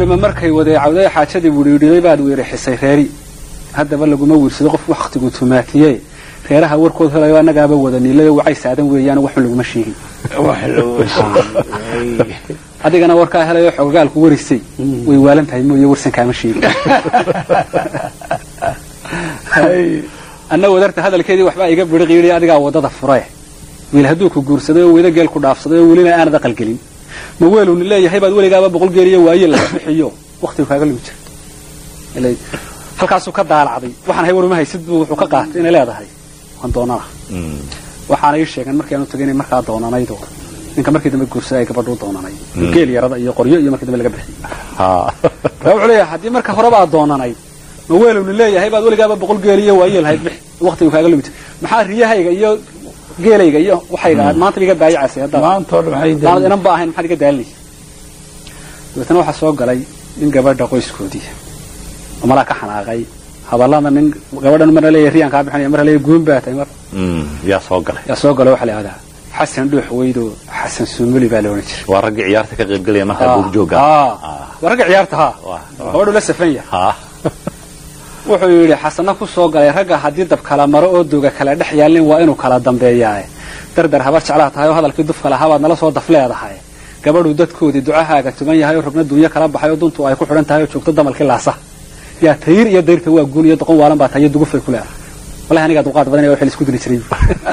weelma markay wadeecawday xaajadii widhiidhiday baad weerixisay reeri haddaba laguma wiirsado qof wakhtigu tumaatiye reeraha warkood helayo annagaaba wada niilayo wacay saadan weeyaan waxun laguma sheegin adigana warkaa helayo xogogaalku warisay way waalan tahay mooye warsan kaama sheegin anna wadarta hadalkeedii waxbaa iga biriqiidiy adigaa waddada fure wiil hadduu ku guursaday oo weda geel ku dhaafsaday oo welina aanad aqalgelin ma weeluni leeyahay baad weligaaba boqol geeliyo waaye laga bixiyo waktigu kaaga lumi jira halkaasuu ka daalacday waxaan hay waruma haysid buu wuxuu ka qaatay inay leedahay waan doonana waxaana ii sheegeen markii aanu tagay inay markaa doonanaydo ninka markii dambe guursaday ay gabadhuu doonanay geel yarada iyo qoryo iyo markii dambe laga bixiyey raa wuxuu leeyahay haddii marka horeba aad doonanayd ma weeluni leeyahay baad weligaaba boqol geeliyo waaye lahayd bix waktigu kaaga lumi jira maxaa riyahayga iyo geelayga iyo waxayga aad maanta iga daayacaysay hadda maanta inan ba ahayn maxaad iga daalinaysa dabeetana waxaa soo galay nin gabadha qoyskoodii oo malaa ka xanaaqay hadallada nin gabadhan marna leeyahay riyaan kaa bixinaya marna leeyahay guun baa tahay mar yaa soo galay yaa soo gala waxaa la yidhahdaa xasan dhuux weydo xasan suumuli baa la odhan jiray waa raggii ciyaarta ka qayb gelaya markaa buugjooga waa ragga ciyaarta ha gabadhu la safan yahay wuxuu yidhi xasana ku soo galay ragga haddii dab kala maro oo dooga kala dhex yaalin waa inuu kala dambeeyaaye dardar habar jeclaa tahay oo hadalkii dufka lahaa baad nala soo daf leedahay gabadhu dadkoodii ducahaaga tuman yahay oo rogna duunyo kala baxay oo duntu ay ku xidhan tahay oo joogto damalkii laasa yaa tayir iyo dayrta waa guun iyo doqon waalan baa tahay iyo dugufay ku leedahay wallahi anigaa dulqaad badan wixii isku dili jiray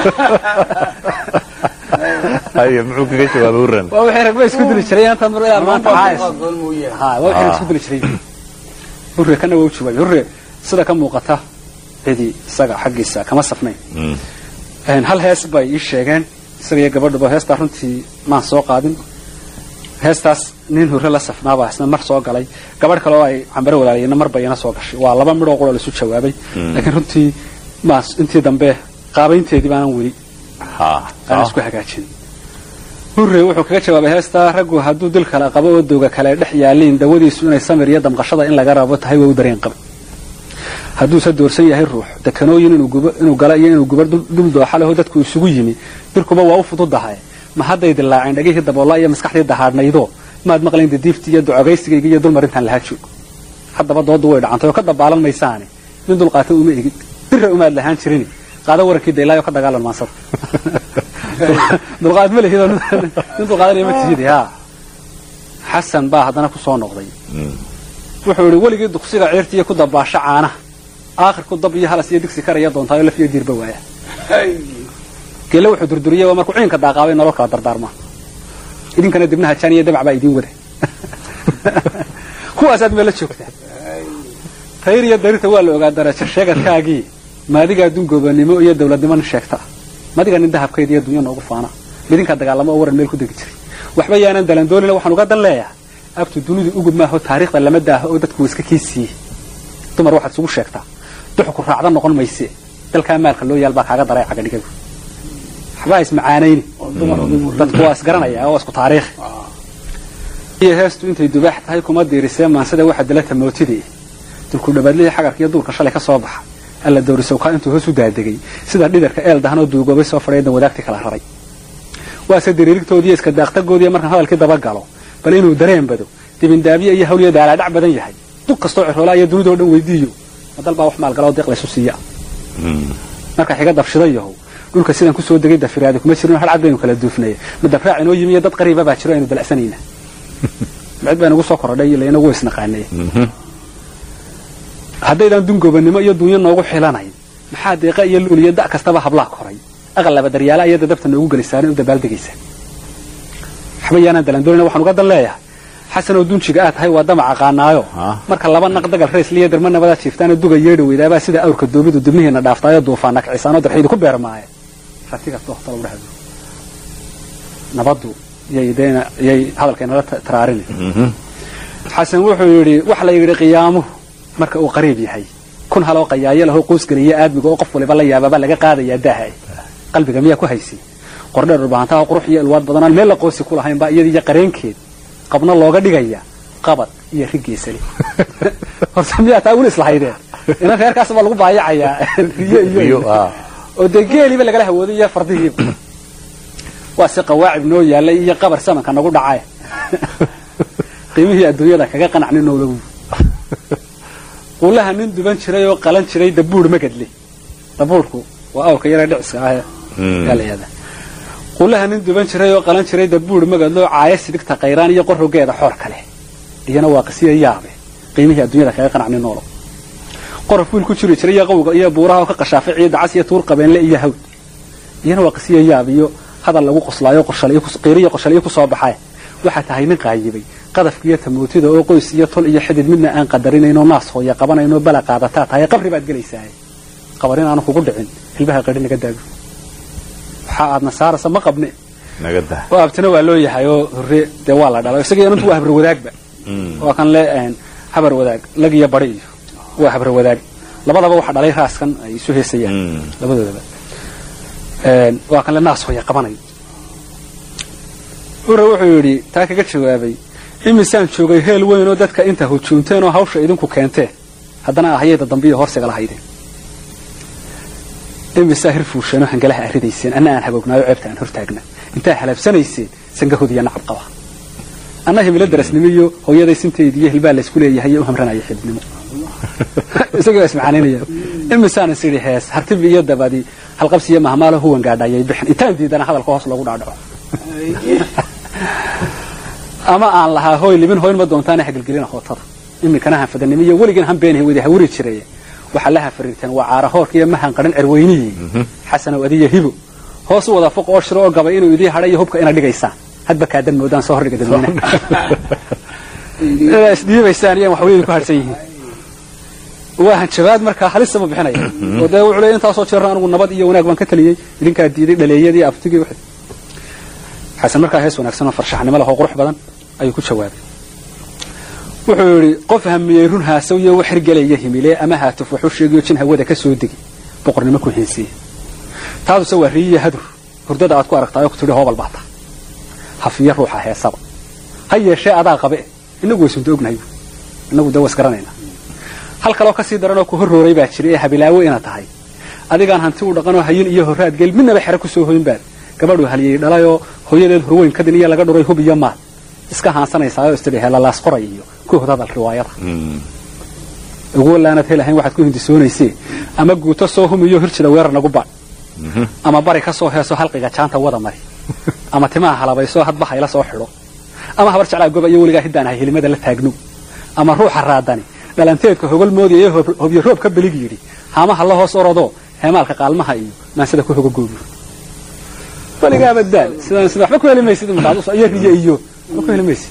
haye muxuu kaga jawaabay uran waa wixii ragba isku dili jiray inta mar ilaa maanta haayis ha waa wixii isku dili jiray burre kana waa u jawaabay burre sida ka muuqata cidi isaga xaggiisa kama safnayn hal hees bay ii sheegeen isaga iyo gabadhuba heestaa runtii maan soo qaadin heestaas nin hore la safnaabaa isna mar soo galay gabadh kale oo ay cambare walaaliyeenna marba iyana soo gashay waa laba midhoo quroo laisu jawaabay laakiin runtii maa intii dambe qaabaynteedii baanan weli aan isku hagaajin hurre wuxuu kaga jawaabay heestaa raggu hadduu dil kala qabo oo dooga kale dhex yaaliin dawadiisu inay samir iyo damqashada in laga rabo tahay waa u dareen qaba hadduuse doorsan yahay ruux dekanooyin inuu gala iyo inuu gubar dul dooxa leho dadku isugu yimi dirkuba waa u fududahay ma hadday dilaaceen dhagihii daboolla iyo maskaxdii dahaadhnaydo maad maqlayn dadiiftii iyo ducogaysigayga iyo dulmarintaan lahaa joogo haddaba doodu way dhacantay oo ka dabaalan maysaane min dulqaata uma egid dirra umaad lahaan jirin qaada warankii daylaayo ka dagaalan maansada dulqaad ma lihid nin dulqaadanaya ma tihid ha xasan baa haddana ku soo noqday wuxuu idhi weligii duqsiga ceertiiyo ku dabaasho caanaha aakhirku dab iyo halas iyo digsi karaya doontaayo laf iyo diirba waaya geelle wuxuu durduriyey waa markuu ciinka daaqaabay nolol kala dardaarmaa idinkana dibnaha jaan iyo dabac baa idiin wada kuwaasaad meella joogtaa tayr iyo darirta waa la ogaa darajo sheegadkaagii maadigaa dungoobanimo iyo dawladnimo nin sheegta madiga nin dahabkeeda iyo dunya noogu faana midinkaa dagaalamo oo waran meel ku degi jiray waxba yaanan dalandoolina waxaan uga dan leeyahay abtu dunidu ugub maaho taariikhda lama daaho oo dadku iska kii siiyey dumar waxaad isugu sheegtaa duxku raacda noqon mayse dalkaa maalka loo yaal baa kaaga daray cagadhigagu waxbaa ismacaanayni dadku waa isgaranaya oo isku taariikhi iyo heestu intay dubaax tahay kuma diirisee maansada waxa dilata mootidii dulku dhabaadlihii xagarka iyo duurka shalay ka soo baxa alla dowrisowkaa intuu hoos u daadegay sida dhidarka eel dahanoo duugoobay soo fadhiyadan wadaagtii kala raray waase diriirigtoodiiyo iska daaqtagoodiiyo markaan hadalkii dabagalo bal inuu dareen bado dibindaabiye iyo hawliyo daalaadhac badan yahay dug kastoo ciroolaa iyo dunidoo dhan weydiiyo ma dal baa wax maalgaloo deeq laysu siiya marka xiga dabshida yahow dhulka sidaan kusoo degay dafiraadi kuma jirin har cad baynu kala duufnaya ma dabraac inoo yimi iyo dad qariiba baa jiro aynu dalacsanayna micid baa inagu soo korodhay ila inagu isnaqaanay haddaydan dungoobanimo iyo dunyo noogu xilanayn maxaa deeqa iyo luul iyo da' kastaba hablaa koray aqalaba daryaala iyo dadabta noogu gelisaarin u dabaaldegaysa waxba yaanaan dalandoolina waxaan uga dan leeyahay xasanoo dunjiga aad tahay waa damac aqaanaayo marka laba naq dagal raysliyo darma nabadaa jiiftaanoo duga yeedha weydaabaa sida awrka doobidu dibnihiina dhaaftaayo duufaana kicisaanoo darxiidu ku beermaaye ratiga dohta lagu dhexdo nabaddu yay deena yay hadalkaynala taraarini xasan wuxuu yidhi wax la yidhi qiyaamuhu marka uu qariib yahay kun haloo qayaayo lahoo qoysgeliya aadmiga oo qof waliba la yaababa laga qaadayaa daaha qalbiga miyaa ku haysi qordheer dhurbahantaha qurux iyo ilwaad badanaan meel la qoosi ku lahayn baa iyadiiyo qareenkeed qabna looga dhigaya qabad iyo rigeysale horta miyaa taa weli islahaydeen inan reerkaas baa lagu baayacayaa riyo iyo oo dee geeliiba lagala hawooday iyo fardihiiba waa si qawaacib noo yaallay iyo qabar samanka nagu dhacay qiimihii adduunyada kaga qanacni noolow quulaha nin duban jiray oo qalan jiray dabuur magadle dabuurku waa awrka yare dhiciska ah yaa la yihahdaa quulaha nin duban jiray oo qalan jiray dabuur magadlo caaya sidigta qayraan iyo qorogeeda xoor kale iyana waa qisiya yaabe qiimihii adduunyada kaga qanacni noolow qorof wiil ku jiri jiray iyo qawga iyo buuraha oo ka qashaafay ciyo dacas iyo tuur qabeenle iyo hawd iyana waa qisiya yaab iyo hadal lagu qoslaayo qiiriyo qoshaliyo ku soo baxay waxaa tahay nin qaayibay qadafka iyo tamootida oo qoys iyo tol iyo xidid midna aan qadarinaynoo naas hooya qabanayno bala qaadataa tahay qabri baad gelaysaa qabarin aanu kugu dhicin hilbaha qadhi naga daago waxa aadna saarasa ma qabne naga dah oo abtina waa loo yahay oo hore dee waa la dhalo isaga inantu waa habar wadaagba waa kan le habar wadaag lag iyo bari iyo waa habar wadaag labadaba waxa dhalay raaskan ay isu heesayaan labadoodaba waa kan le naas hooya qabanayo ure wuxuu yidhi taa kaga jawaabay imisaan joogay heel weyn oo dadka inta hujuumteen oo hawsha idinku keenteen haddana ahayada dambiyo horsiga lahaydeen imisaa hir fuusheenoo hangalaha arridayseen anna aan haboognaayo ceebta aan hortaagna intaa halaabsanayseen sangahod iyo nacab qaba anna himilo darasnimiyo hooyaday sintaydiiyo hilbaa laysku leeyahay iyo u hamranaya xididnimo isagoo ismacaanaynaya imisaan is idhi hees hartibi iyo dabadi halqabsi iyo mahmaalo huwan gaadhayay bixin intaan diidana hadalka hoos loogu dhaadhaco ama aan lahaa hooy libin hoyn ma doontaane hagelgelina hootada iminkana hanfadanimo iyo weligan hanbeenhay wada hawri jiray waxaa la hafariirteen waa caara hoorka iyo mahan qaran cerweynihii xasanow adiyo hibo hoos u wada foq oo shiro oo gabay inuu idii hadha iyo hubka ina dhigaysaan hadba kaadan moodaan soo hordhiga dadweynaha inaa isdhiibaysaan iyo waxweyni ku harsan yihiin waa hanjabaad markaa halisaba bixinaya oo dee wuxuu leeyahay intaasoo jeerna anigu nabad iyo wanaag baan ka taliyey idinkaa diiday dhaleeyadii abtigii wixii xasan markaa hees wanaagsan oo farshaxnimo leh oo qurux badan ayuu ku jawaabay wuxuu yidhi qof hamiyey run haasaw iyo wax hirgelaya himile ama haatuf waxu sheegayo jin hawada ka soo degi boqornimo ku heensiiya taaduse waa riyiya hadur hurdada aad ku aragtaayoo ku tidhi hoobal baata hafiya ruuxa heesaba ha yeeshee adaa qabe inagu waysunta ognahay inagu dee was garanaynaa hal kaloo ka sii daranoo ku horrooray baa jira ee habilaawo ina tahay adigaan hanti u dhaqanoo hayin iyo horraad geel midnaba xero ku soo hoyn baad gabadhuu haliyey dhalayoo hooyadeed horweyn kadin iyo laga dhuray hub iyo maad iska haansanaysaayoo istidhi helalaas qoray iyo ku hod hadal riwaayada ugu wallaanad helahayn waxaad ku hindisoonaysee ama guuto soo humiyo hirjida weerar nagu baadh ama bari ka soo heeso halqiga jaanta wada mari ama timaha halabaysoo hadba hayla soo xidho ama habar jeclaa goba iyo weligaa hiddaan ahay helimada la taagno ama ruuxa raadani dhalanteedka hogol moodaya hobyo roob ka belig yidhi haamaha la hoos orodoo heemaalka qaalmaha iyo maansida ku hogogoobiyo weligaaba daal sidaan sida waxba ku heli maysid iyo riyo iyo waxba ku heli maysid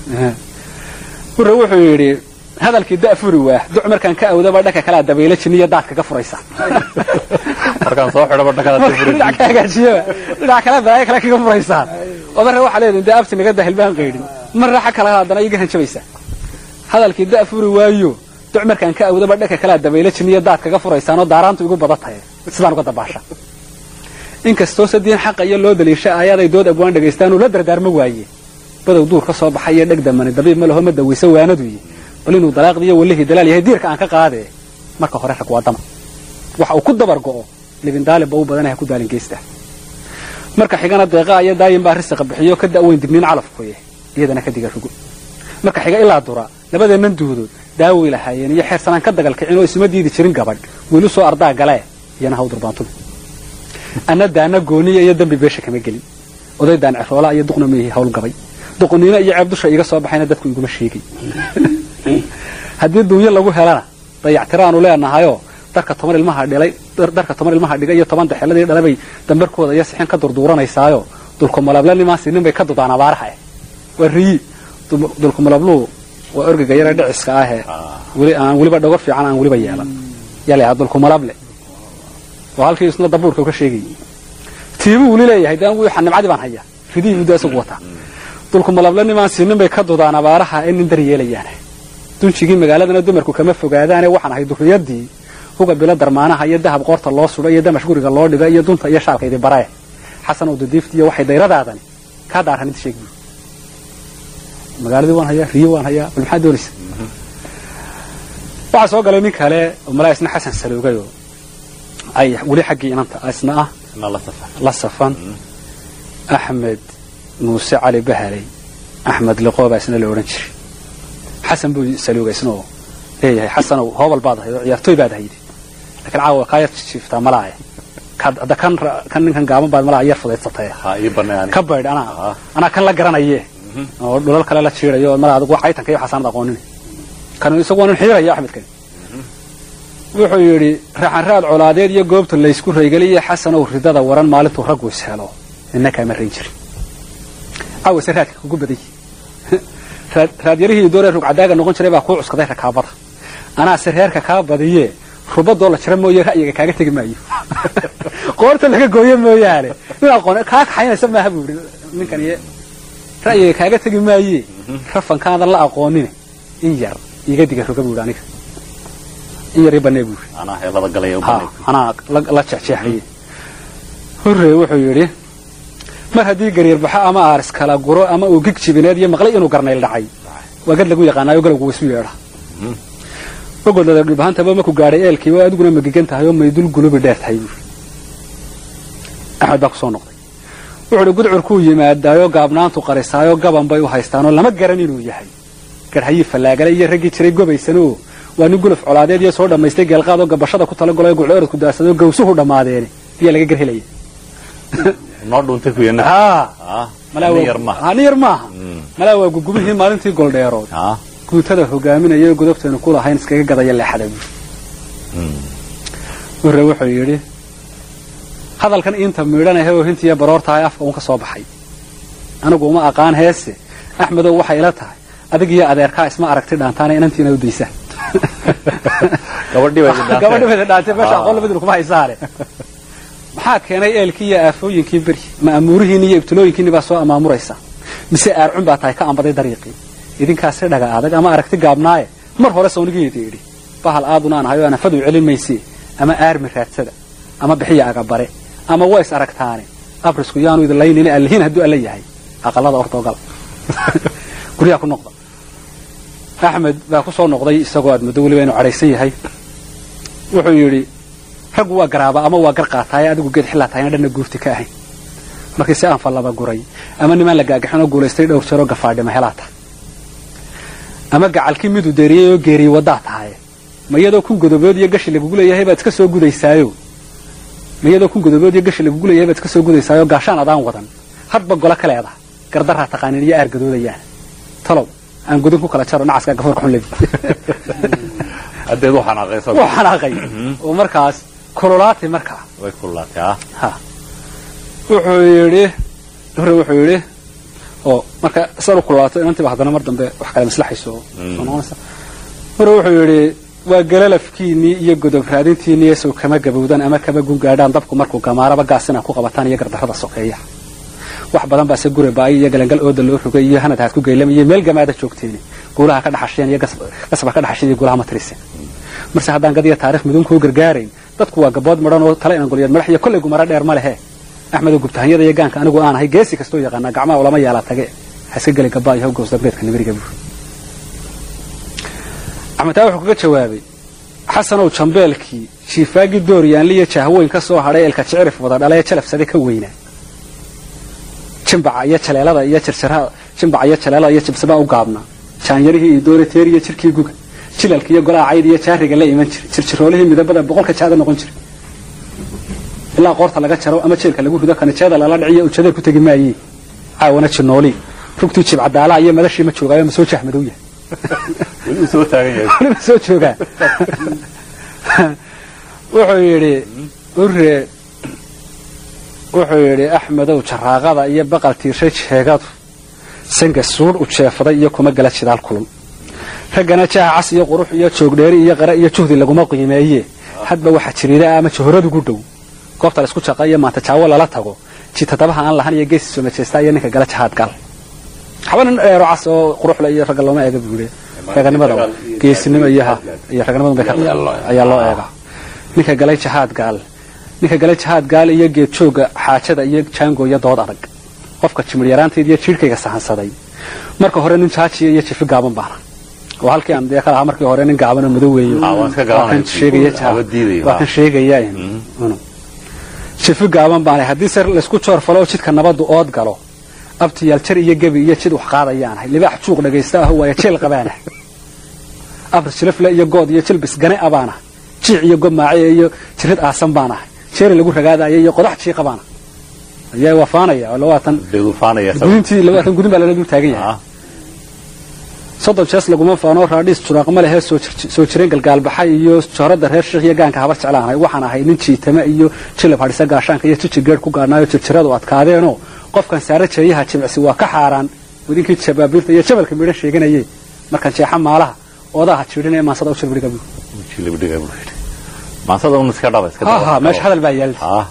hurre wuxuu yidhi hadalkii da furi waa duc markaan ka awdaba dhanka kalea dabaylo jiniyo daad kaga furaysa markaan soo xidhaba dhinac ka hagaajiyaba dhinac kale balaayo kale kaga furaysaan oo marre waxaa leedahay dee abti naga daa hilbaan qaydhin marra xa kale haddana iga hanjabaysaa hadalkii da furi waayo duc markaan ka awdaba dhanka kalea dabaylo jiniyo daad kaga furaysaan oo daaraantu igu bada tahay sidaan uga dabaasha inkastoo sadiin xaqa iyo loo daliisha aayaday dood abwaan dhagaystaan uu la dardaarma waaye badow duur ka soo baxay iyo dheg damani dabiib ma laho ma dawayso waanaduyi bal inuu dalaaqdiiyo wallihii dalaal yahay diirka aan ka qaadee marka hore rag waa dama waxa uu ku dabar go'o libin daalibba u badanaha ku daalin geysta marka xigana deeqaa iyo daayin baa risiqa bixiyo ka da'weyn digniin calafkuye iyadana ka diga rugo marka xiga ilaa dura labadeennan duudood daaway lahaayeen iyo xeer sanaan ka dagalkicin oo isuma diidi jirin gabadh wiilu soo ardaa galee iyana haw durbaantumi anna daana gooniya iyo dambi beesha kama gelin oday daan ceroola iyo duqna miihi hawl gabay duqniino iyo ceeb dusha iga soo baxayna dadku iguma sheegay haddii duunyo lagu helana dayactiraanu leenahayoo darka toban ilmaha dhilay darka toban ilmaha dhiga iyo toban daxeladii dhalabay dambarkooda iyo sixin ka durduuranaysaayoo dulkumalablanimasi nin bay ka dudaan abaaraha eh waa riyi dulkumalabluhu waa orgiga yare dhiciska ahee weli aan weliba dhogor fiican aan weliba yeelan yalayaa dulkumalable oo halkii isna dabuurka ka sheegayay tiibuu weli leeyahay de anigu nimcadii baan hayaa ridihii muddo isagu wataa dulkumalablannimaan siinin bay ka dudaan abaaraha ee nin dar yeelayaane dunjigii magaaladana dumarku kama fogaadaane waxaan ahay durriyadii huga bilo darmaanaha iyo dahab qoorta loo sudho iyo damash guriga loo dhiga iyo dunta iyo shaalkaydi baree xasan oo dadiiftiiyo waxay dayradaadani kaa daaran inta sheeg buu magaaladii waan hayaa riyo waan hayaa bal maxaad doonaysa waxaa soo galay nin kale oo malaa isna xasan saloogayoo ay weli xaggii inanta isna ah la safan axmed muuse cali bahaley axmed liqoobaa isna la odhan jiray xasan buu saluugay isnoo leeyahay xasanow hoobal baad ahayd oo ciyaartooy baad ahayd laakiin caawa kaa yar jiiftaa malaaye hadda kan kan ninkan gaaban baad malaa yar fudaysatay ha ii banaan ka baydh anaa anaa kan la garanaye oo dhulal kale la jiidayo oo malaa adigu caytanka iyo waxaasanad aqoonin kan isagu waa nin xiiraya axmedkan wuxuu yidhi raxanraad colaadeed iyo goobta laysku raygeliya xasanow ridada waran maalintuu raggu is helo nina kaama rayn jirin caawase raadka kugu baday raadyarihii dooree rugcadaaga noqon jiray baa kuu cuskaday rakaabada anaase reerka kaa badiye rubadoo la jira mooye ra'yiga kaaga tegi maayo qoorta laga gooyo mooyaane nin aqoon kaa kaxaynaysa maaha buu yidhi ninkan iyo ra'yiga kaaga tegi maaye rafankaadan la aqoonine in yar iga diga roga buu yidhi aniga in yar i banee buu yidhi anaa heelada galaya u ha banay anaa la- la jeexjeexaye hurre wuxuu yidhi mar haddii gariir baxo ama aaris kala guro ama uu gig jibineed iyo maqlay inuu garnayl dhacay waa gad lagu yaqaanaayo galowgu waisu yeedha ogodlada dhulbahantaba maku gaadhay eelkii oo adiguna magigan tahay oo maydul gulubi dheer tahay buuri axmed baa kusoo noqday wuxuu uhi gudcurkuu yimaadaayo gaabnaantu qarisaayo gaban bay u haystaanoo lama garan inuu yahay garhayii fallaagale iyo raggii jiray gobaysanoo waa nin guluf colaadeed iyo soo dhammaystay geelqaad oo gabashada ku talagalo guclooradku daasado gawsuhu dhammaadeene biyaa laga garhelaya noo dhuuntay ku yana haa ah malaa nin waa- yar ma haa, nin yar maaha Mm. malaa waa gugubihii maalintii goldheerood ah guutada hogaaminaya godobteenu ku lahayn iskaga gadaya leexada buuri Mm. hurre wuxuu yidhi hadalkan inta miidhanahe oo hintiiyo baroortahay afka uun ka soo baxay anigu uma aqaan heese axmedow waxay ila tahay adig iyo adeerkaa isma aragti dhaantaana inantiina u daysa gabadhii bay idhaantay. gabadhi bayda dhaantay meesha Ah. aqoon labadina kuma haysaane maxaa keenay eelkii iyo aafooyinkii beri ma amuurihiinni iyo ibtilooyinkiinni baa soo amaamuraysa mise aarcun baa tahay ka ambaday dariiqii idinkaasi dhaga adag ama aragti gaabnaaye mar hore sawnigeeda idhi bahal aaduna aan ahayo anafadu celin maysi ama aarmi raadsada ama bixiya agabare ama ways aragtaane abrisku yaanu idin laynini allihiin hadduu alla yahay aqalada ortoogal guryaha ku noqda axmed baa ku soo noqday isagoo aad muddo weliba inuu cadhaysan yahay wuxuu yidhi raggu waa garaaba ama waa gar qaataaye adigu geed xillaa tahayna dhanna guurti ka ahayn markii si aan fallaba guray ama nimaan la gaagaxin oo guulaystay dhowr jeeroo gafaadhima helaa tahay ama gacalkii miduu deeriyey oo geeriyey waddaa tahaye ma iyadoo kun godobood iyo gashi lagugu leeyahay baad iska soo gudaysaayo ma iyadoo kun godobood iyo gashi lagugu leeyahay baad iska soo gudaysaayo gaashaan adaan wadan hadba golo ka leedaha gardaraa taqaanin iyo aargadoodayaan talow aan gudin ku kala jaro nacaska gafoorka xun lebi haddeed u xanaaqaysa wuu xanaaqay oo markaas kululaatay markaa way kululaatay ah ha wuxuu yidhi hore wuxuu yidhi oo marka san u kululaato inantiiba haddana mar dambe wax kale maslaxayso oo soo noqonaysa hore wuxuu yidhi waa galalafkiinnii iyo godob raadintiinniiyo sow kama gabowdaan ama kama gungaadhaan dabku markuu gamaaraba gaasina ku qabataan iyo gardarrada sokeeya wax badan baase gure baayi iyo galangal ooda loo rogay iyo hanad haad ku geylamaya meel gamaada joogteeni guulaha ka dhaxasheen iyo gasba ka dhaxasheen iyo guulaha ma tiriseen marse haddaan gadiya taarikh mudun kuu gargaarayn dadku waa gabood madhan oo tale inan golyeed madax iyo kolley gumaro dheer ma lehe axmedoo gubtahanyada iyo gaanka anigu aan ahay geesi kastoo yaqaanaa gacmaha ulama yaala tage ha iska geli gabaa iyo hawgows dambeedka nimiriga buur axmed taa wuxuu kaga jawaabay xasanow jambeelkii shiifaagii dooryaanli iyo jahweyn ka soo hadhay eelka jicirif wada dhalae jalafsade ka weynaa jimbaca iyo jaleelada iyo jirjiraha jimbaca iyo jaleelada iyo jibsabaa u gaabnaa jaanyarihii iyo doorateer iyo jirkii guga jilalka iyo golaha cayd iyo jaariga la iman jiray jirjiroolihii midabada boqolka jaada noqon jiray ilaa qoorta laga jaro ama jeelka lagu rido kanajeeda lala dhiciyo ujadeer ku tegi maayee caawana jinooli rugtii jibcadaalaha iyo madashii ma joogaayo ma soo jahmadow yahay weli uu soo taagan yahay weliba soo joogaa wuxuu yidhi urre wuxuu yidhi axmedow jaraaqada iyo baqal tiirshay jeegadu sanka suudh u jeefaday iyo kuma gala jidaal kulul raggana jaha cas iyo qurux iyo joogdheeri iyo qare iyo juhdi laguma qiimeeye hadba waxa jiriida ama johoradu gu dhow goobta laisku jaqa iyo maanta jaawo lala tago jitadabaha aan lahan iyo geesi soo majeestaa iyo ninka gala jahaad gal waxba nin dheero cas oo quruxle iyo ragga looma eega buure raganimada geesinimo iyo ha iyo raganimada bay ka ayaa loo eega ninka galay jahaad gaal ninka galay jahaad gaal iyo geed jooga xaajada iyo jaango iyo dood adag qofka jimir yaraanteed iyo jiirhkayga sahansaday marka hore nin jaajiya iyo jifi gaaban baana oo halkii aan dee ka lahaa markii hore nin gaaban oo madow weeyo Ah, waan iska garanaya. waa kan sheegaya jahaad Aba diidayo, waa ah. kan sheegaya unu jifi gaaban baana haddii se laysku joor falo oo jidka nabadu ood galo abtiyaal jar iyo gebi iyo jid wax qaadayaan ahay libaax juuq dhagaysta ah waayo jeel qabaanahay afar jilafle iyo good iyo jilbis gane a baan ahay jiic iyo gomaace iyo jirid aasan baan ahay jeeri lagu ragaadaya iyo qodax jiiqa baan ahay ayaa waafaanaya oo labaatan deedufaanaya gudintii labaatan gudin baa lala dul taagan yahay ah soddon jees laguma faano raadhiis juraaqma lehee soo jir- soo jireen galgaalbaxay iyo jooradda reer sheekh iyo gaanka habar jeclaanahay waxaan ahay nin jiitame iyo jilab hadhisa gaashaanka iyo jiji geedh ku gaadhnaayo jirjiradu adkaadeenoo qofkan saare jeeyaha jimicsi waa ka xaaraan wadinkii jabaabiirta iyo jabalka midhan sheeganaye markaan jeexa maalaha oodaha jiidhinaya maansada u jirbidhiga buu jilibdhiga buu yidhi maansada un iska dhaba iska ha dhaba ha meesha hadal baa yaalla ah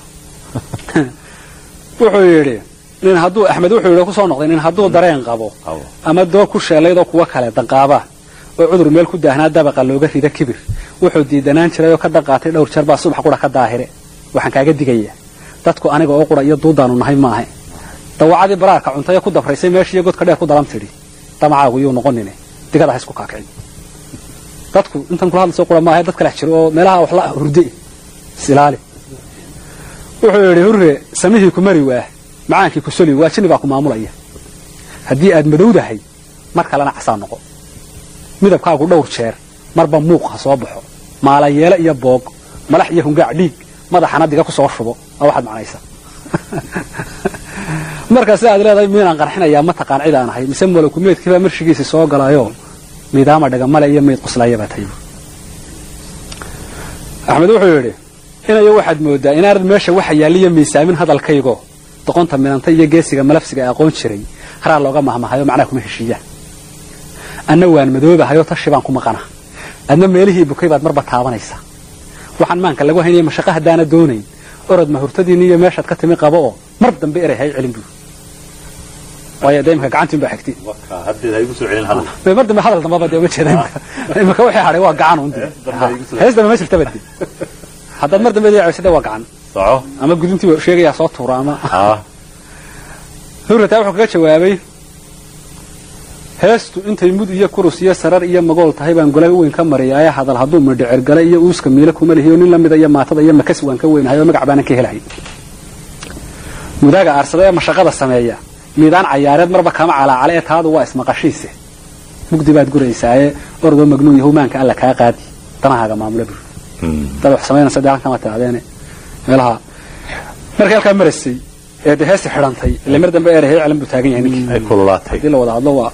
wuxuu yidhi nin hadduu axmed wuxuu yidhi kusoo noqday nin hadduu dareen qabo qabo ama doo ku sheelaydoo kuwa kale danqaaba oo cudur meel ku daahnaa dabaqa looga rida kibir wuxuu diidanaan jiray oo ka daqaatay dhowr jeer baa subax qura ka daahire waxaan kaaga digaya dadku aniga oo qura iyo duudaanu nahay maahe dawacadii baraarka cuntaye ku dabraysay meeshiiyo godka dheer ku dalan tidhi damacaagu yuu noqonine digada ha isku kaakicin dadku intan kula hadlayso qura maahe dad kalex jiro oo meelaha wax la hurde isilaali wuxuu yidhi hurre samihii ku mari waah macaankii ku soli waa jinni baa ku maamulaya haddii aad madowdahay mar kalena casaa noqo midabkaagu dhowr jeer marba muuq ha soo baxo maala yeele iyo boog malax iyo hungaac dhiig madaxana diga ku soo shubo aa waxaad macnaysa marka si aad leedahay miinaan qarxinayaa ma taqaan cid aan ahay mise malakumeedkiibaa marshigiisi soo galayoo miidaama dhagamale iyo mayd quslaayabaa tayu axmed wuxuu yidhi inayo waxaad moodaa inaanad meesha waxa yaaliyo miisaamin hadalkaygo doqonta midanta iyo geesiga malafsiga aqoon jiray haraa looga mahmahayo macnaha kuma heshiiyaan anna waan madoobahayo tashi baan ku maqana adna meelihii bukay baad marba taabanaysaa waxaan maanka lagu haynaya mashaqo haddaana doonayn orod mahurtadiinni iyo meeshaad ka timi qabo oo mar dambe eray hay celin buu waayo dee imika gacantiin baa xigti waka haddeed ha igu soo celin hadal Dee mar dambe hadal dambaba dee uma jeeda imika imika wixii hadhay waa gacan undi Hees dambe igu soo- hees dambe ma jirtaba dee haddaad mar dambe deecaysade waa gacan soco ama gudintii waa sheegayaa soo tuura ama ah hurrataa wuxuu kaga jawaabay heestu intay mud iyo kurus iyo sarar iyo magool tahay baan golay weyn ka mariyaaye hadal hadduu midhicir gale iyo uuska miile kuma lihiyo nin lamida iyo maatada iyo makas waan ka weynahay oo magac baanan ka helahay mudaaga aarsada ee mashaqada sameeya miidaan cayaareed marba kama calaacale ee taadu waa ismaqashiise mugdi baad guraysaaye ordoo magnuun yahumaanka alla kaa qaadi danahaaga maamula bur dad wax samaynaysa dee halkan kama tidhahdeene meelaha markay halkaa maraysay ee dee heesti xidhantay ile mar dambe eerahay celan buu taagan yahay ninkii ay kululaatay haddii la wada hadlo waa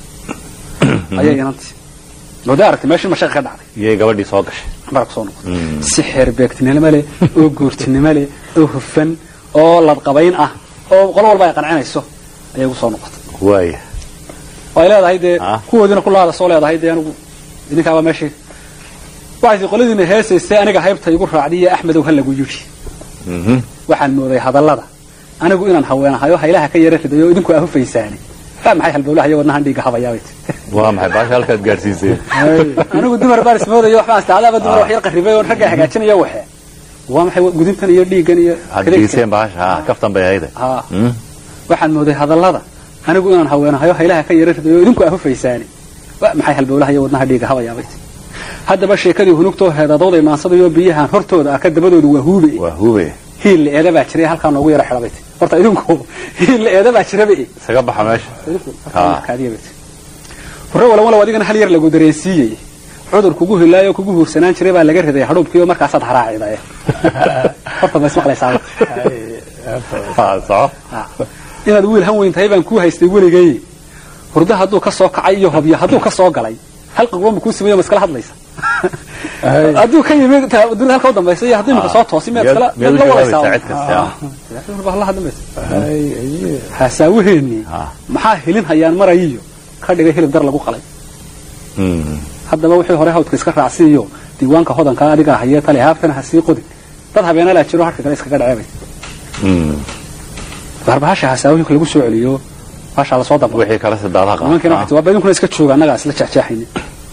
ayay inantii wada aragtay meeshii mashaqa ka dhacday iyay gabadhii soo gashay mara kusoo noqotay si xeer beegtinimo leh oo guurtinimo leh oo hufan oo ladqabayn ah oo qolo walba ay qancinayso ayay ugu soo noqotay waaya oo ay leedahay dee Ah. kuwoodiina kulaada soo leedahay dee anigu idinkaaba meeshii waxay tii qoladiina heesaysay aniga haybta igu raacday iyo axmedow ha lagu yidhi Mhm. waxaan mooday hadallada anigu inaan haweenahayo haylaha ka yara ridayo oo idinku ahufaysaani waa maxay halbowlaha iyo wadnahan dhiigga habayaabay ti waa maxay baasha halkaad gaadhsiiseen anigu dumar baan ismoodayo waxbaan istaadaaba dumar wax yar qarribay oo ragga hagaajinaya waxe waa maxay gudintan iyo dhiiggan iyo had kadeegtan? geyseen baasha ha kaftan bay ahayde haa Mm. waxaan mooday hadallada anigu inaan haweenahayo haylaha ka yara ridayo oo idinku ahufaysaani waa maxay halbowlaha iyo wadnaha dhiigga habayaabay ti haddaba sheekadii hunugtoo heedadooday maansadayo biyahan hortooda ah ka dabadoodu waa huube waa hube hiil la eeda baa jiray halkaa noogu yara xidhabay ti horta idinku hiil la eeda baa jiraba e isaga baxa meesha Ah. hore walawalow adigana hal yar lagu dareensiiyey cudur kugu hilaayo kugu huursanaan jiray baa laga riday hadhuubkii oo markaasaad haraaciday horta ma ismaqlaysaa Ha, soco inaad wiil han weyn tahay baan kuu haystay weligay hurdo hadduu ka soo kacay iyo hobyo hadduu ka soo galay halqiguba ma kuu sameeyo ma iskala hadlaysa hadduu ka yimi ta- dunida halka u dambaysa iyo haddii imika soo toosi miyaad iskala miyaad miyaad u la jawaabaysaa wadaysaa cid kasta ah. Waa la hadlamaysa haasaawaheennii Ah. maxaa helin hayaan marayiyo ka dhigay hilib dar lagu qalay Mm. haddaba wixii hore hawdka iska raacsiiyo diiwaanka hodanka adigaa hayee tale haabtana ha sii qodin dad habeenalaa jiro harka kale iskaga dhaceebay Mm. barbahasha hasaawooyinka lagu soo celiyo baashaa lasoo daba wixii kale sidaadaha qaba nimankiina waxay waa idinkuna iska jooga annagaa isla jexjeexayni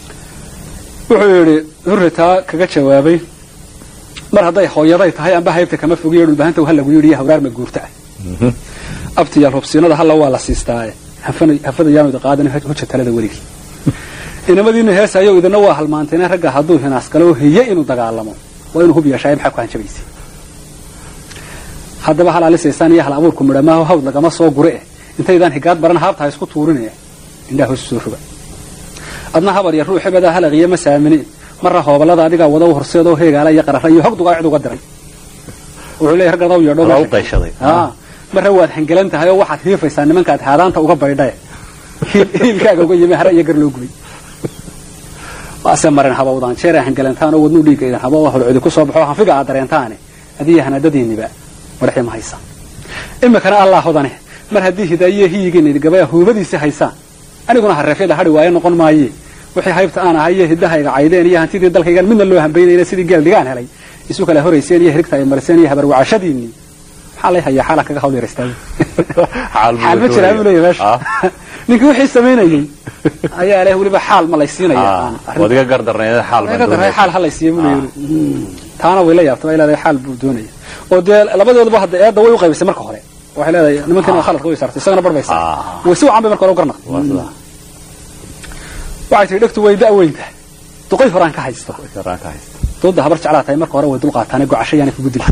wuxuu yidhi hurritaa kaga jawaabay mar hadday hooyaday tahay amba haybta kama fogiyo dhulbahanta ha lagu yidhi iyo hawraar ma guurta ah Mhm. abtiyaal hubsiinada halla waa la siistaaye hafana- hafada yaanu idi qaadan hoja talada weligii inamadiina heesayo idina waa halmaanteene ragga hadduu hinaas galo hiye inuu dagaalamo waa inuu hub yeeshaay maxaa ku hanjabaysa haddaba hal alisaysaan iyo hal abuurku midhamaaho hawd lagama soo gure eh intaydaan higaad baran haabta ha isku tuurine indhaha hoos soo roga adna habar iyo ruux hebeda halaqiyo ma saamini marra hoobalada adigaa wada u horseedoo heegaala iyo qarara iyo hog dugaa cid uga diray wuxuu leeyahay ragadaw yeedho Waa u qayshaday. aa marra waad hangelan tahay oo waxaad hiifaysaa nimankaad haadaanta uga baydhae hiil- hiilkaaga uga yimi hare iyo gar loo gubay waase marin habawdaan jeeraa hangelantaan oo wadnuu dhiigaydan haba oo holcodi ku soo baxo hanfiga aad dareentaane adiya hanadadiinniba madaxii ma haysaan imikana allah hodane mar haddii hidaayiya hiyigiin gabaya huubadiisi haysaan aniguna hareefyada hadhi waayo noqon maaye wixii haybta aan ahay iyo hiddahayga caydeen iyo hantidii dalkaygan midna loo hambaynayna sidii geel dhigaan helay isu kala horayseen iyo hirigta ay mariseen iyo habarwacashadiinii maxaa lay hayaa xaala kaga hawl yaraystaay xaal buu xaal ma jiraa buu leeyahay meesha Ah. ninkii wixii samaynayey ayaa leh weliba xaal ma lay siinaya aan Ah, arrinta- waad iga gardarnayd xaal baan Laga daray doonaya. xaal halay siiye buu leeyahay taana way la yaabtay way leedahay xaal buu doonaya oo dee labadooduba hadda eedda way u qaybisay marka hore waxay leedahay nimankan khaladka way saartay isagana barbaysa Ah. way si wacan bay marka hore u garnaqday Waa sidaa. waxay tihi dhegtu way da'weynta duqay horaan ka haysta Karaan ka haysta. dooda habar jeclaa tahay marka hore way dul qaataane gocasho yaana kugu dili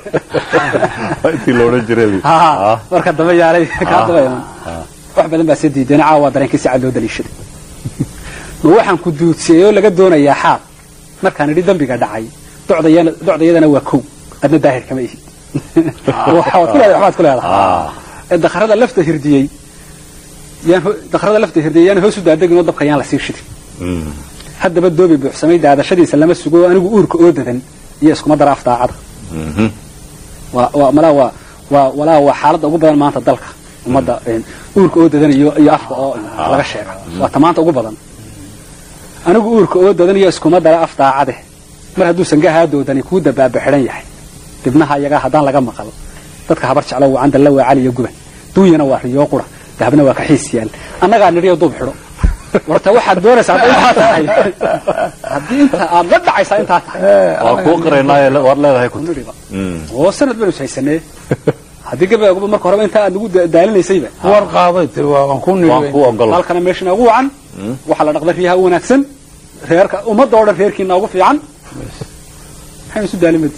Intii la odhan jiray. Ha, Ah. marka dambe yaalay kaa daba iman Ah. wax badan baa sii diideen caawa dareenkii si cad loo daliishaday ma waxaan ku duudsiyey oo laga doonayaa xaal markaan idhi dambiga dhacay docdayana- docdayadana waa kow adna daahir kama ihid waxaad ku leedahay waxbaad ku leedahay Ah. ee dakharada lafta hirdiyey yaan ho- dakharada lafta hirdiyey yaan hoos u daadegin oo dabka yaan la sii shidin Mm. haddaba doobi buuxsamay daadashadiisa lama sugo oo anigu uurka oo dadan iyo iskuma dara af daacada Mhm. waa waa malaa waa waa walaa waa xaaladda ugu badan maanta dalka ummadda een, uurka oo dadan iyo iyo afka oo laga sheega waa ta maanta ugu badan anigu uurka oo dadan iyo iskuma dara af daacade mar hadduu sangahaa doodani kuu dabaaba xidhan yahay dibnaha iyagaa haddaan laga maqal dadka habar jeclo waa candalla waa cali iyo guban duunyana waa riyoo qura dahabna waa kaxiis yaal annagaa nidhiyo duub xidho warta waxaad doonaysaa hadday intaa tahay haddii inta aad la dhacaysaa intaa tahay Waa kuu qiraynaaye waad leedahay ku. nidhiba Mm. oo sanad baynu haysanee haddii gabaguba marka horeba intaa aad nagu da- daalinaysayba war qaaday tiri waa waan ku Waan nidhi ku ogol. halkana meeshana ugu wacan waxaa la dhaqda riyaha u wanaagsan reerka ummadda oo dhan reerkiina ugu fiican maxaynu isu daalimadi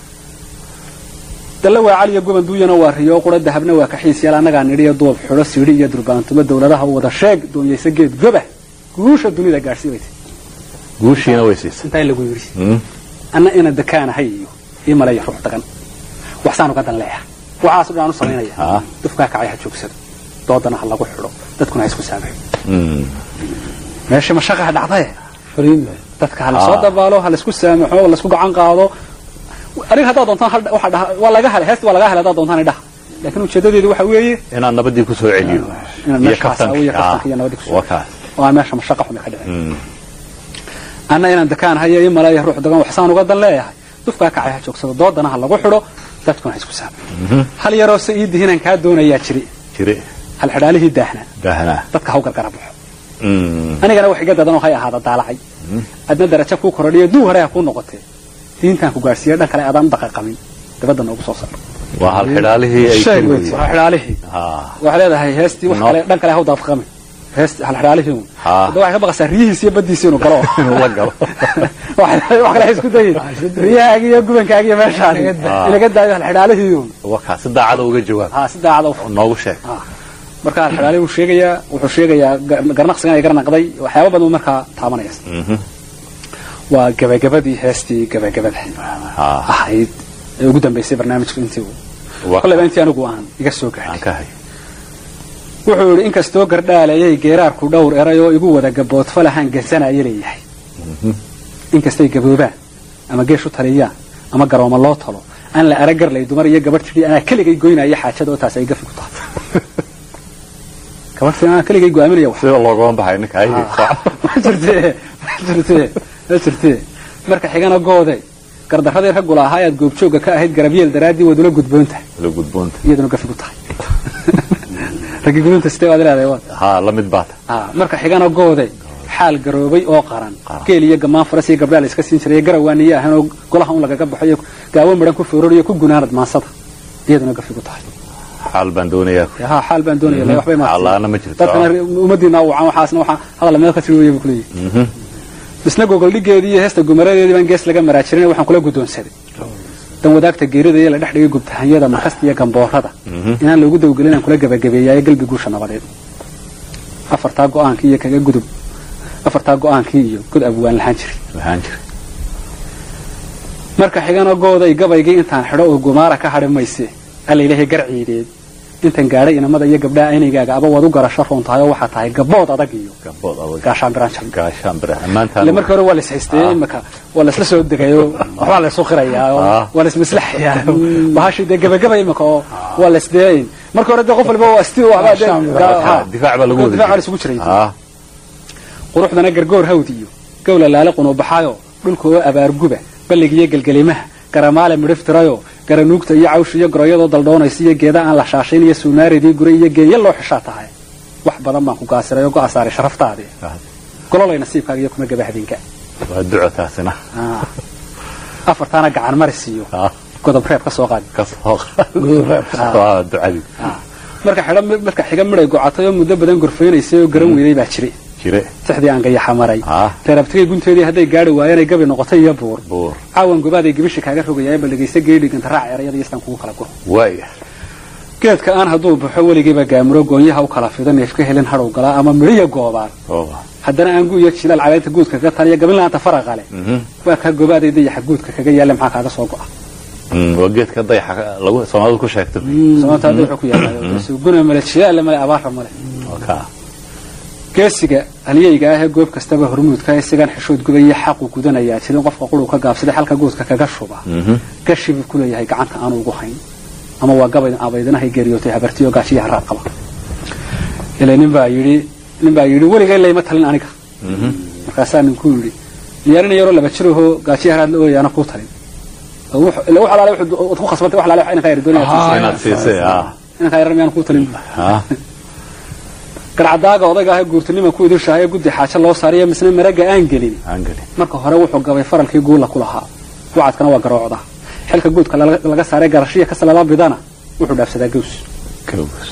dalle waa caliya guban duuyana waa riyo qura dahabna waa kaxiis yaal annagaa nidhiyo duub xidho siidhi iyo durbaantumo dowladaha u wada sheeg doonyaysa geed goba guusha dunida gaadhsiibaysa Guushiina way siisay. intaa lagu yidhi Mm. anna ina dakaanahay iyo ii malaya ruux dagan waxsaan uga dan leeyahay waxaas dhan aan u samaynaya Ah. dufkaa kacay ha joogsado doodana ha lagu xidho dadkuna ha isku saamaxo Mm. meesha mashaqaha dhacdaye fariida dadka ha lasoo Ah. dabaalo ha laisku saamaxo ha laisku gacan qaado adiga haddaad doontaan hal waxa dhaha waa laga helay heesta waa laga helay haddaad doontaan idhaha laakiin ujeedadeedu waxa weeye Inaan nabadii ku soo celiyo. Inaan Iyo meeshaas kaftanka. awiyo kaftanka Ah. iyo nabadii ku soo Waa kaas. oo aan meesha mashaqa xumi ka dhicin Mm. anna inaan dakaan hayo ii malaya ruux dagan waxsaan uga dan leeyahay dufkaa kacay ha joogsado doodana ha lagu xidho dadkuna ha isku saamaxo hal yaroo se ii dihinaan kaa doonayaa jiri Jire. hal xidhaalihii daahna Daahanaa. dadka ha u gargara baxo Mm. anigana wax iga dadan oo hay ahaada daalacay adna darajo kuu korodhiyo duu hore ha kuu noqotee diintaan ku gaadhsiiya dhan kale adaan u dhaqaqamin dabadda noogu soo saar Waa hal xidhaalihii ay sheeg ku wey waa xidhaalihii Ah. waxay leedahay heestii wax No. kale dhan kale ha u daadqamin heestii hal xidhaalihii uun Ha. hadda waxay ka baqaysaa riyihiisi iyo baddiisi inuu galo Inuu la galo. wax wax kale ha isku dayin riyahaagi iyo gubankaagi iyo meeshaadi Ah. inaga daayo hal xidhaalihii uun Waa kaas. Si daacada uga jawaab. ha si daacada u Noogu sheeg. marka hal xidhaalihii wuu sheegayaa wuxuu sheegayaa gar- garnaqsigan ay garnaqday waxyaaba badan uu markaa taabanaya Mhm. waa gabagabadii heestii gabagabada Ah. ahayd ee ugu dambaysay barnaamijku intii uu Waa kolleyba intii anigu aan iga soo gaadhay aan ka hay. wuxuu yidhi inkastoo gardhaalayay geeraarku dhowr eray oo igu wada gaboodfalahaan gansanaya leeyahay inkastay gaboobaan ama geesh u taliyaan ama garooma loo talo aan la ara garlay dumar iyo gabadh tidhi anaa keligay goynaya xaajada oo taas ay gafi ku tahay gabadh tidhi anaa keligay go'aaminaya wax Sida loogama baxay ninka. Ay. ma jirtee ma jirtee ma jirtee marka xigana goode gardaradii raggu lahaa ayaad goobjoogga ka ahayd garabyeel daraaddii waad ula gudboon tahay La gudboonta. iyaduna gafi ku tahay raggii gudunta sidee waad leedahay waad Ha la mid baata. Ah, marka xigana goode xaal garoobay oo qaran Qaran. geel iyo gamaan faras iyo gabdhaal iska siin jiray garawaaniye ahaan oo golaha un lagaga baxo iyo gaawo midhan ku foororiyo ku gunaanad maansada iyaduna gafi ku tahay Xaal baan doonayaa. ha xaal baan doonaya la waxbay Xaal la'aana ma jirto. dadkana ummadiina wacan waxaasna waxaa hadal meel ka tiri weeye buu ku leeyahay Mhm. isna gogoldhigeedii iyo heesta gumaradeedii baan gees laga maraajirin waxaan kula guddoonsaday dan wadaagta geerida iyo la dhex dhigay gubtahanyada markasta iyo gamboorada inaan loogu dawgelin aan kula gabagabeeyaayo galbi guusha nabadeed afartaa go-aanka iyo kaga gudub afartaa go-aankii iyo god abwaan lahaan jiray waxaan jiray marka xigana gooday gabaygii intaan xidho oo gumaara ka hadhi mayse alla ilaahay garciideed intan gaadhay inamada iyo gabdhaha aynigaaga aba waad u garasho roon tahay oo waxaa tahay gabood adag iyo gabood adag gaashaan biraan jab gaashaan bira ammaantaan ile markii hore waa la ishaystay imika waa la isla soo degayo waxbaa la isu qirayaa oo Ah. waa la ismaslaxayaa bahashii dee gebagaba imika oo waa la isdeeyin markii hore dee qof walba waa isti waxbaa dee Gaashaan ga- ha. difaac baa lagu wada difaac baa jiray. isugu jiray Ah, quruxdana gargoor hawd iyo gowla laale qunuubaxayo dhulka oo abaarguba balligiyo gelgelimaha garamaale midhiftirayo garanuugta iyo cawsh iyo goroyadoo daldhoonaysa iyo geeda aan la shaashayn iyo suunaaridii gure iyo geeya loo xishaa tahay wax badan baan ku gaasiray oo go'a saaray sharaftaadii ah, gololay nasiibkaaga iyo kuma gaba habeenka waa duco taasina Ah. afartaana gacan maris iyo Ah, godob reeb ka soo qaadi ka soo Ah. waa ducadii Ah. marka xidho marka xiga midhay gocatay oo muddo badan gorfeynaysay oo garan weynay baa jiray jire tixdii aan gayaxa maray Ah. reerabtigay gunteedii hadday gaari waayeen ay gabi noqotay iyo buur buur caawan gobaaday gibisha kaaga rogayaa bal dhegaysta geedhiganta raac erayada iyo istaan kugu kala guro waaya geedka aan hadduu baxo weligiiba gaamuro goonyaha u kala fido neef ka helin hadhow galaa ama midhiya goobaan ooba haddana aan guuyo jilaal caleynta guudka kaga taliya gabinlaanta faraqa leh Mhm. waa kaa gobaaday dayaxa guudka kaga yaalla maxaa kaaga soo go'a Mm, waa geedka dayaxa ka- lagu soomaalidu ku sheegto sababta hadda wuxuu ku yaallaayo guna male jilaalla male abaara male oo kaa geesiga halyeyga ah ee goob kastaba hormuudka isagan xishood gubaya xaqu gudanayaa jirin qofka quruu ka gaabsaday xalka guudka kaga shuba Mhm. gashi buu ku leeyahay gacanta aanu ugu hayn ama waa gabay abaydanahay geeriyootay habartiyo gaashiyaha raad qaba ilaa nin baa yidhi nin baa yidhi weligay layma talin aniga Mhm. markaasaa ninku yidhi diyaarin yaroo laba jirahoo gaashiyaha raad la ooyaana kuu talin oo wux- ila wax alaale wuxuu- waad ku khasbantay wax alaale inankaa yar doonaya Ah, inaad siisay ah inankaa yar miyaan kuu talin ah garcadaaga odayga ah ee guurtinima ku idishahay ee guddi xaajo loo saariyo misna maraga aan gelin aan gelin marka hore wuxuu gabay faralkii guula ku lahaa wacadkana waa garoocda xilka guudka laga laga saaray garashiya kasalaba bidana wuxuu dhaafsadaa gaws gaws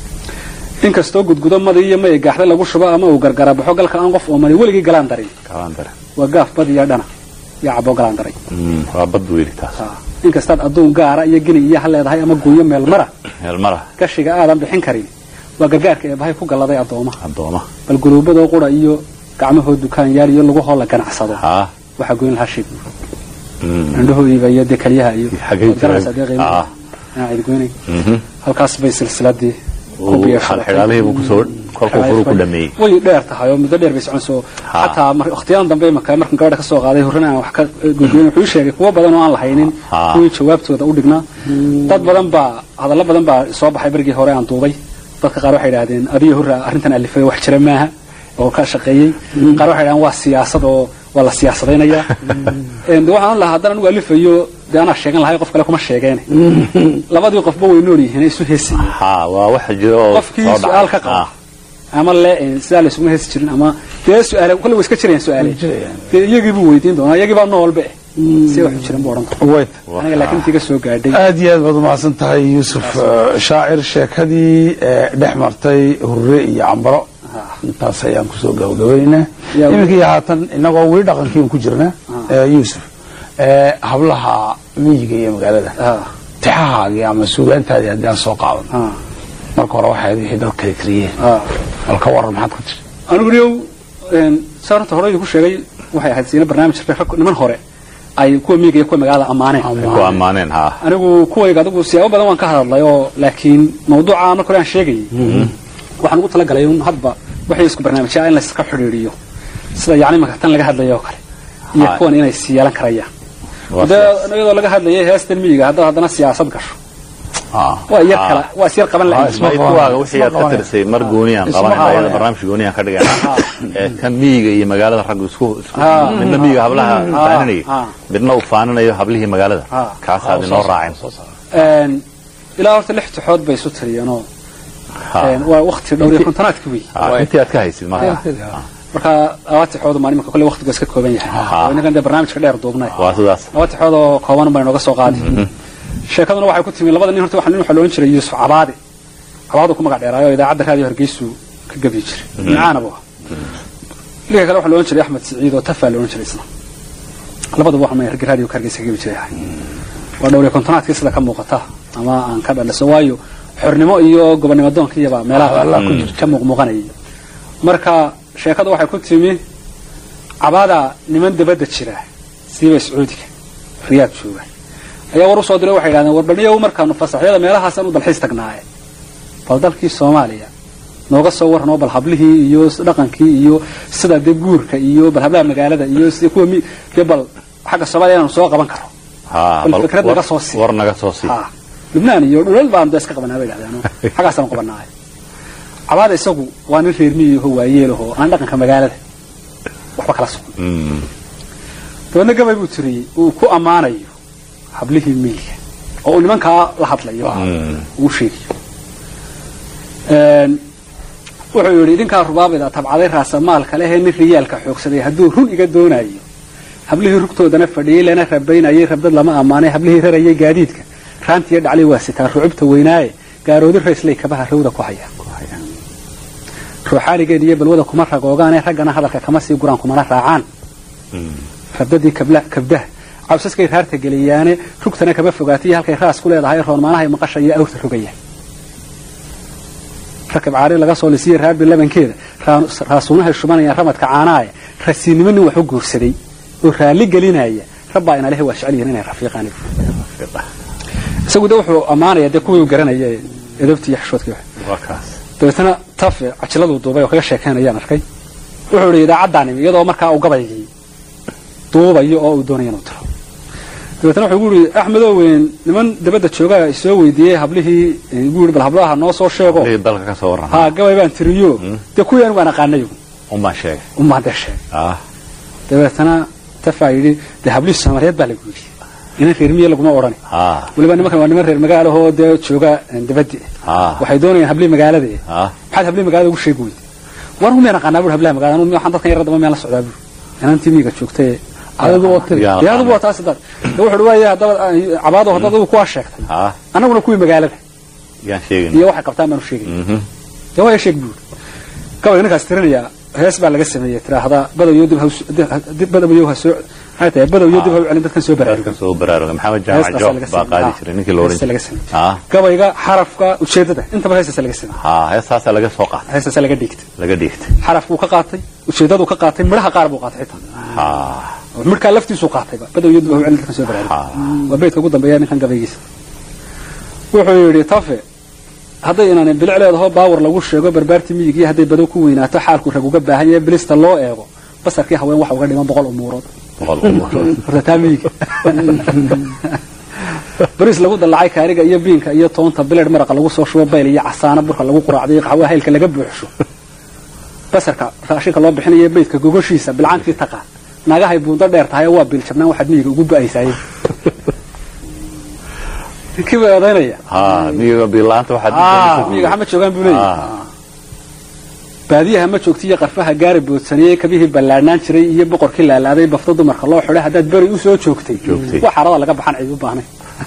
inkastoo gudgudo madii iyo may gaaxda lagu shubo ama uu gargara baxo galka aan qof oomani weligii galaan darin kalaan dare waa gaaf bad iyo dhana iyo cabo galaan daray Mm, waa bad weyli taas Ah, inkastaad adduun gaara iyo geni iyo ha leedahay ama guunyo meel mara meelmara gashiga aadan bixin karin waa gargaarka ee bahay ku galladay addooma addooma bal guluubadoo qura iyo gacmahoo dukaan yaal iyo lagahoo la ganacsado ah waxaa goyn lahaa shig Mm, indhahoodiiba iyo dee keliyaha iyo Xagee waad garanaysaa dee jireen? qiimaha. Ah. Ah, cid goynay mhm. halkaas bay silsiladii ku Uu biyeeshaday. xalxidhaalihii buu kusoo kolkuu furu ku dhameeyey way dheer tahay oo muddo dheer bay soconayso Ha. xataa mar- waqtiyadan dambe marka markan gabadha ka soo qaaday horena aan wax ka gudbin wuxuu ii sheegay kuwo badan oo aan lahaynin Ha. kuwii jawaabtooda u dhignaa dad badan baa hadallo badan baa soo baxay berigii hore aan duubay dadka qaar waxay idhaahdeen adiyo hurra arrintan alifay wax jira maaha oo ka shaqeeyey qaar waxay idhahdeen waa siyaasad oo waa la siyaasadaynayaa Een, de waxaan lahaa haddana anigu alifayo dee anaa sheegan lahay qof kale kuma sheegeene labadii qofba way nool yihiin isu heesi ha waa waxa jira oo qofkii soo dhacay. su-aal ka qaba Ah, ama le sidaa laysuguma heesi jirin ama dee su-aale kolle way iska jirayaan su-aale jirayaan. dee iyagii buu weydiin doonaa iyagii baa noolbe si waxu jiran buu odhan doonaa wayt aniga laakiin intii ka soo gaadhay aad iyo aad baad umahadsan tahay yuusuf eh, shaacir sheekadii eh, dhex martay hurre iyo cambaro intaas ayaan kusoo gabagabaynaynaa Yaa- iminkii haatan inagoo weli dhaqankiin ku jirna eh, yuusuf eh, hablaha miyiga iyo magaalada Ah, tixahaagii ama suugaantaadii haddii aan soo qaadan ah, marka hore waxay wixii dad kale kariyeen ah. bal ka waran maxaad ku tiri anigu niyow saa horta hore idinku sheegay waxay ahayd siina barnaamij jirtay rag niman hore ay kuwa miyiga iyo kuwa magaalada ammaaneen ku ammaaneen ha anigu kuwayga adigu siyaabo badan waan ka hadlay oo laakiin mawduuca marka hore aan sheegayay waxaan ugu talagalay un hadba waxay isku barnaamijyaa in layska xidhiidhiyo sida yacni marka tan laga hadlayo oo kale iyo Hay. kuwan inay sii yeelan karayaan Waa dee sidaas. iyadoo laga hadlayay heestan miyiga haddaad haddana siyaasad gasho Ah. waa yar Ah. kala waa is yar qaban Ah, lahayd isma Ma qabanaya. kuwaaga wixii aad ka Isma tirisay mar gooniyaan Isma qabanayna qabanaya. ayada barnaamij gooniyaan ka dhigayna ee kan miyiga iyo magaalada raggu isku isku- Ah. midna miyiga hablaha Ah. faaninayo Ah. midna uu faaninayo hablihii magaalada Ah. kaasaad inoo raacin Een, ilaa horta lix tixood bay isu tiriyeenoo Ha. een, waa waqti dhowr iyo kontonaadki wey Ah, intii aad ka haysid marka marka laba tixood maa iminka kolle waqtigu iska kooban yahay Ah. oo innagan dee barnaamijka dheer duubnay waa sidaas laba tixood oo kooban baa inooga soo qaadi sheekaduna waxay ku timi labada nin horta waxaa nin waxaa loohan jiray yuusuf cabaadi cabaadu ku magac dheeraayo oo idaacadda raadiyo hargeysu ka gabi jiray micaana buu ahaa ninka kale waxaa loohan jiray axmed siciid oo tafaa loohan jiray isna labadaba waxaa raggi raadiyo ka hargeysa ka gabi jiray ahay waa dhowr iyo kontonaadkii sida ka muuqata ama aan ka dhaliso waayo xornimo iyo gobonnimo doonka iyaba meelaha ka muuqmuuqanayay marka sheekada waxay ku timi cabaadaa niman dabadda jira siiba sacuudiga riyaad jooga ayaa war usoo diray waxay yidhahdeen warbadhiyo markaanu fasaxyada meelahaasaan u dalxiis tagnaaye bal dalkii soomaaliya nooga soo warranoo bal hablihii iyo dhaqankii iyo sida dee guurka iyo bal hablaha magaalada iyo sida kuwa mi dee bal xagga soomaaliya inaanu soo qaban karo Ha, bal bal fikrad war- naga soo sii. war naga soo sii ha lubnaan iyo dhulal baanu dee iska qabanaa bay yidhahdeen xaggaasaan qabanaaye cabaada isagu waa nin reer miyiho waayeelahoo aan dhaqanka magaalada waxba kala socon Mm. dabeedna gabay buu tiriyey uu ku ammaanayo hablihii miyiga oo uu nimankaa la hadlayo Mm. uu sheegayo Een, wuxuu yidhi idinkaa rubaabida tabcaday raasamaalka lehee nin riyaalka xoogsaday hadduu run iga doonayo hablihii rugtoodana fadhiyey lana rabaynayay rabdad lama ammaanay hablihii rarayay gaadiidka raantiyo dhaclay waa sitaa rucubta weynaaye gaaroodi raysley kabaha rawda ku haya ruuxaanigeed iyo balwada kuma ragoogaane raggana hadalka kama sii guraan kumana raacaan Mm. rabdadii kabla kabdaha cawsaskay raarta geliyaane rugtana kama fogaatiyo halkay raas ku leedahay roonmaanahay maqasha iyo awrta rogaya rakab caari laga soo lisiya raarbi labankeeda raa- raasuunahay shubanayaan ramadka caanaaye rasiinimo nin wax u guursaday oo raalli gelinaya rabbaa ina lehe waa jecel yihiin inay rafiiqaan isagu de wuxuu ammaanaya dee kuwii uu garanaya ee edabtii iyo xishoodkii wax waa kaas dabeetana tafe cajiladuu duubay oo kaga sheekaynayaan arkay wuxuu idhi idaacaddaa nimi iyadoo markaa uu gabaygii duubayo oo uu doonaya inuu tiro dabeetana wuxuu gu yidhi axmedow weyn niman dabadda joogaa isoo weydiiyey hablihii gu yidhi bal hablaha noo soo sheego Lii dalka ka soo warran haa gabay baan tiriyo dee kuwii anigu aan aqaanayo umbaan sheegay umaan dee sheegay ah dabeetana tafaa yidhi dee hablihii soomaaliyeed baa lagu yidhi inan reer miye laguma odhani ah weliba nimankan waa niman reer magaalahoo dee jooga dabaddi ah waxay doonayaan hablihii magaalada ah maxaad hablihii magaalada ugu sheegi weyday war miyaan aqaanaa bur hablaha magaalada anu waxaan dadkan yar daba miyaan la socdaa bur inantii miyiga joogtay adigu oo tiri Yaa dee adigu aqaana. waa taas dad dee wuxuu waaye haddaba cabaado haddaad adigu kuwaa sheegtay ah annaguna kuwii magaalada yaan sheegin iyo waxay qabtaan baanu sheegay Mhm. dee waa sheeg buur gabay ninkaas tirinaya hees baa laga sameeyey tiraahda badowyo dib haws- dib badowyo ha soo maxay tahay badowyo dib ha u celin dadkan soo baraarugay dadka soo baraarugay maxamed jaamac Heestaas joob laga baa sameeyey. qaadi jiray ninkii la oran Heestaas laga jiray sameeyey. ah gabayga xarafka ujeedada intaba heestaas laga sameeyey ha heestaasaa laga soo qaatay heestaas laga dhigtay laga dhiigtay xarafkuu ka qaatay ujeedaduu ka qaatay midhaha qaar buu qaatay xitaa ha midhkaa laftiisuu qaatayba badowyo dib ha u celin dadkan soo baraarugay ha waa beydka ugu dambeeya ninkan gabaygiisa wuxuu yidhi tafe hadday inaanan bilic leedaho baawar lagu sheego barbaartii miyigii hadday badow ku weynaato xaalku rag uga baahan yahay bilista loo eego basarkii haween waxa uga dhiman boqol umuurood boqol umurood horta taa miyiga bariis lagu dallacay kaariga iyo biinka iyo toonta bileed maraqa lagu soo shubo bayl iyo casaano burka lagu quraacday iyo qaxwaha heylka laga buuxsho basarka raashinka loo bixinayo beydka gogoshiisa bilcaantii taqaan naagahay buundo dheer tahay oo waa biiljabnaan waxaad miyiga ugu ba'aysaaye ninkii bay odaynaya ha miyiga biilaanta waxaad Ah, miyiga hama joogaan buu leeyahay Ah. baadiyaha ma joogti iyo qarfaha gaari boodsaniyey kabihii ballaadhnaan jiray iyo boqorkii laalaaday bafto dumarka loo xidhay haddaad beri u soo joogtay Joogtay. wax xarada laga baxan cid u baahnay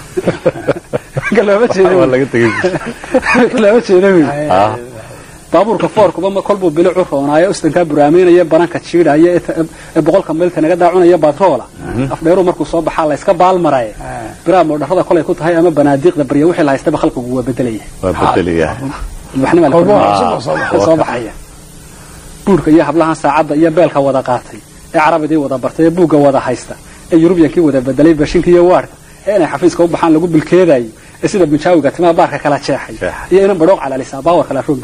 looma jeedo waa laga tegay looma jeedo wey ah baabuurka foorkuba ma kolbuu bilic u roonaayo ustankaa buraameynaya bananka jiidhaya ee ta- ee boqolka maylta naga daacunaya batroola afdheeruu markuu soo baxaa la iska baalmaraye biraa moodharada kolay ku tahay ama banaadiiqda barya wixii la haystaba khalqigu waa bedelaya waa bedelaya ilbaxnima la Kolba kordhinaya. cusub oo soo baxaya. soo baxaya buurka iyo hablahan saacadda iyo beelka wada qaatay ee carabidii wada bartay ee buugga wada haysta ee yurubiyankii wada bedelay bashinka iyo waarka ee inay xafiiska u baxaan lagu bilkeedayo ee sida bunjaawiga timaha baarka kala jeexay Jeexay. iyo inan badhooq calalisaa baawar kala roog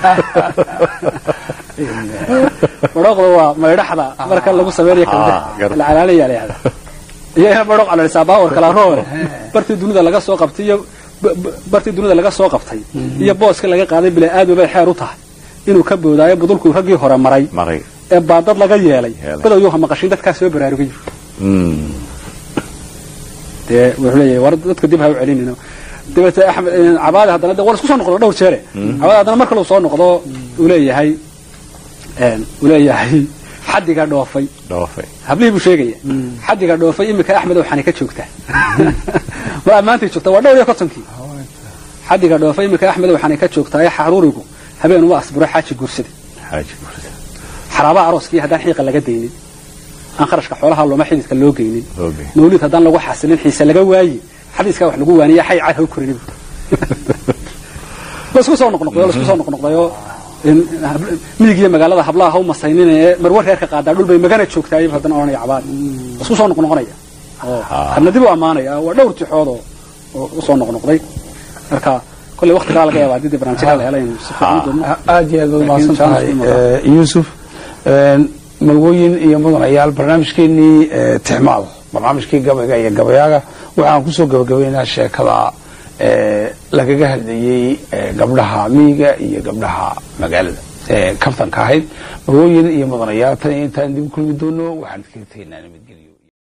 badhooqda waa maydhaxda marka lagu sameynayo Ah, kabda gar- la calaalaya la yihahda iyo inan badhooq calalisaa baawar kala roog bartii dunida laga soo qabtay iyo b- b- bartii dunida laga soo qabtay iyo booska laga qaaday bila aad bay xeer u tahay inuu ka boodaayo budulkuu raggii hore maray maray ee baadad laga yeelay Yeelay. badowyuha maqashin dadkaa soo baraarugay Mm. dee wuxuu leeyahay war dadka dib ha u celinino dabeete axmed cabaade haddana de war isku soo noqdo dhowr jeere cabaade haddana mar kale uu soo noqdo uu leeyahay een, uu leeyahay xaddiga dhoofay dhoofay hablihii buu sheegaya xaddiga dhoofay iminka axmed oo xani ka joogta mar ammaantay joogta waa dhowr iyo kontonkii xaddiga dhoofay iminka axmed oo xani ka joogta ee xaruurigu habeen uma asburo xaaji guursaday xaaji gurida xaraabaha arooskii haddaan xiiqa laga daynin aan kharashka xoolaha looma xididka loo geynin Oogay. mawlid haddaan lagu xasilin xiise laga waayi xadiiskaa wax lagu waaniya xay cad ha u korin lasku soo noqnoqdayo lasku soo noqnoqdayo in hab- miyiga iyo magaalada hablaha ha u masaynin ee marwar reerka qaadaa dhul bay magana joogtaa ayuu haddana odhanaya cabaad isku soo noqnoqonaya oo kana dib u ammaanaya waa dhowr tixood oo oo usoo noqnoqday marka kolley waqtigaa laga yaaba haddii dee barnaamijyada la helayn si fiican u doono aad iyo aad baad Laakiin umahadsan tahay challenge ma eh, yuusuf Een, malwooyin iyo mudanayaal barnaamijkeenii eh, tixmaal barnaamijkii gabayga iyo gabayaaga waxaan kusoo gabagabaynaa sheekada eh, lagaga hadlayey eh, gabdhaha miyiga iyo gabdhaha magaalada ee kaftanka ahayd malwooyin iyo mudanayaal tan iyo intaan dib u kulmi doono waxaan iskaga tegaynaa nabadgelyo